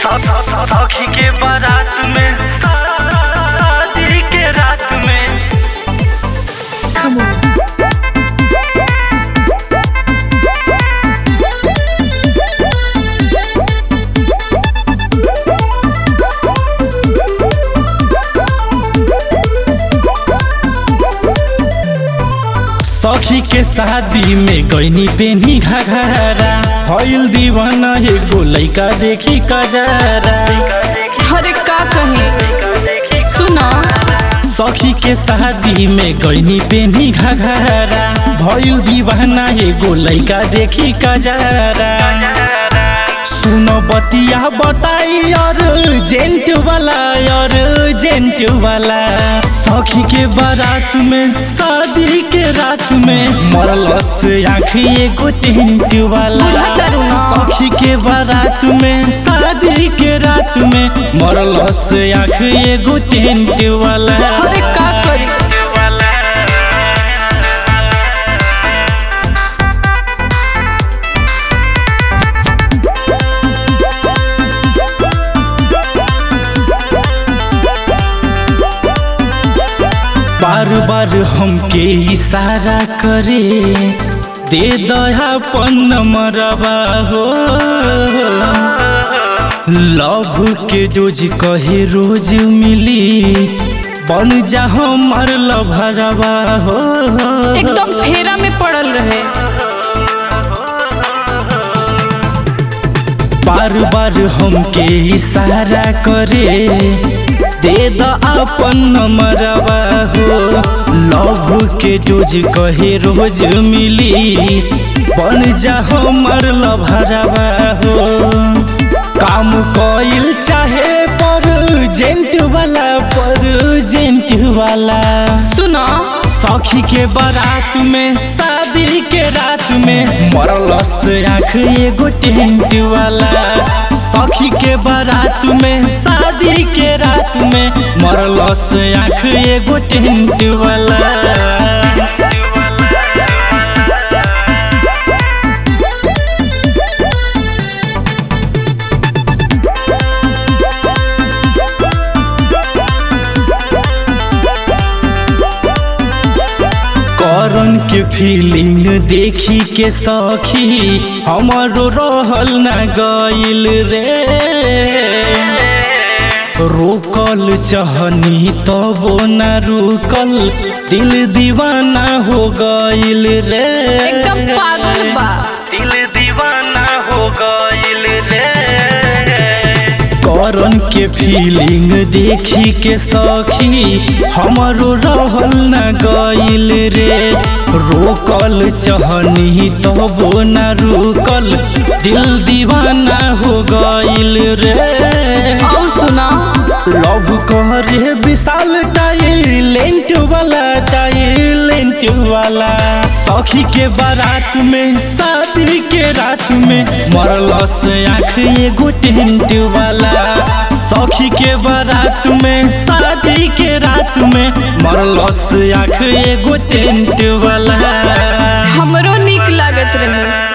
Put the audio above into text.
सखी के बारात में शादी के रात में Come on. सखी के शादी में गईनी पेनी घघरा हईल दीवाना एगो लइका देखी कजरा अरे का कहे सुना सखी के शादी में गईनी पेनी घघरा भईल दीवाना एगो लइका देखी कजरा सुनो बतिया बताई और जेंट वाला और जेंट वाला सखी के बारात में शादी के रात में मरलस आँखी एगो टेंट वाला बुझा करू ना। सखी के बारात में शादी के रात में मरलस आँखी एगो टेंट वाला अरे का करी बार बार हमके इशारा करे दे दयापन नंबरवा हो लव के डोज कहे रोज मिली बन जा हमार लभरवा हो एकदम फेरा में पड़ल रहे बार बार हमके इशारा करे दे द अपन नंबरवा हो लव के डोज कहे रोज मिली बन जा हमर लभरवा हो काम कइल चाहे पर जेंट वाला पर जेंट वाला सुना सखी के बारात में शादी के रात में मरलस आँख एगो टेंट वाला सखी के बारात में शादी के रात में मरलस आँख एगो टेंट वाला करन के फीलिंग देखी के सखी हमारो रहल न गइल रे रोकल चहनी तबो न रुकल दिल दीवाना हो गइल रे एकदम पागल बा दिल दीवाना हो गइल रे करन के फीलिंग देखी के सखी हमारो रहल न गइल रे रोकल चहनी तबो न रुकल दिल दीवाना हो गइल रे और सुना लव करे विशाल टाइलेंट वाला टाइलेंट वाला सखी के बारात में शादी के रात में मरलस आँख एगो टेंट वाला सखी के बारात में शादी के रात में मरलस आँख एगो टेंट वाला हमरो निक लागत रहे